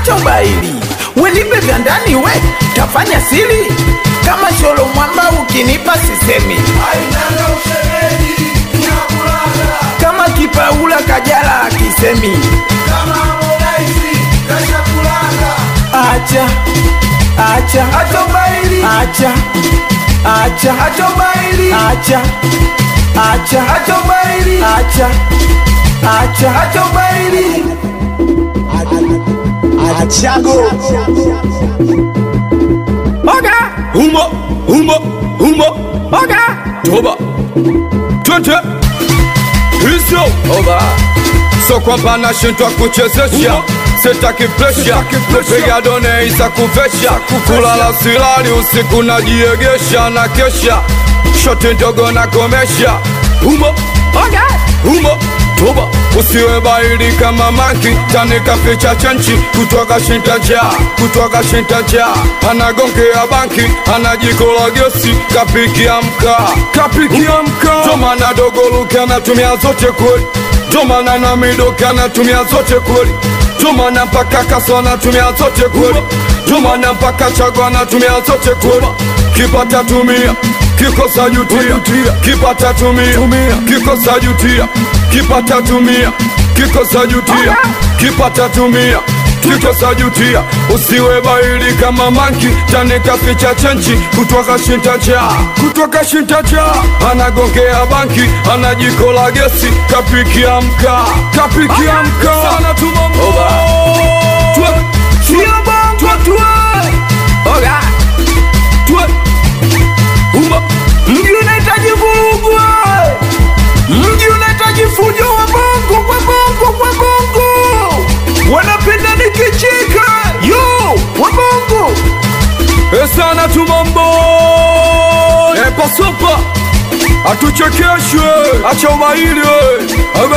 acha ubaili, wenipe vya ndani we, tafanya siri kama sholo mwamba, ukinipa sisemi kama kipaula kajala akisemi acha acha acha ubaili acha acha acha ubaili acha acha acha ubaili acha acha acha ubaili Achago oga Humo, humo, humo, oga toba, twende hizo oba so kwamba nashindwa kuchezesha sitaki presha piga done isa kuvesha kulala silali usiku najiegesha na kesha shoti ndogo na komesha humo oga humo toba usiwe baili kama manki tanika picha chenchi kutoka shintaja kutoka shintaja anagongea banki anajikola gesi kapikia mkaa kapikia mkaa tomana dogoluke anatumia zote kweli tomana na midoke anatumia zote kweli tomana mpaka kaso anatumia zote kweli tomana mpaka chago anatumia zote kweli kipata tumia kikosa jutia kipata tumia kikosa jutia kipata tumia kikosa jutia kipata tumia kikosa jutia usiwe baili kama manki tanika picha chenchi kutoka shintacha kutoka shintacha anagongea banki anajikola gesi kapikia mkaa kapikia mkaa sana tumambo sio bongo tu oga Uma, mji unahitaji vurugu we. mji unahitaji fujo wa bongo kwa bongo kwa bongo wanapenda nikicheka yo wa bongo esana tumambo epasopa atuchekeshwe acha ubaili we.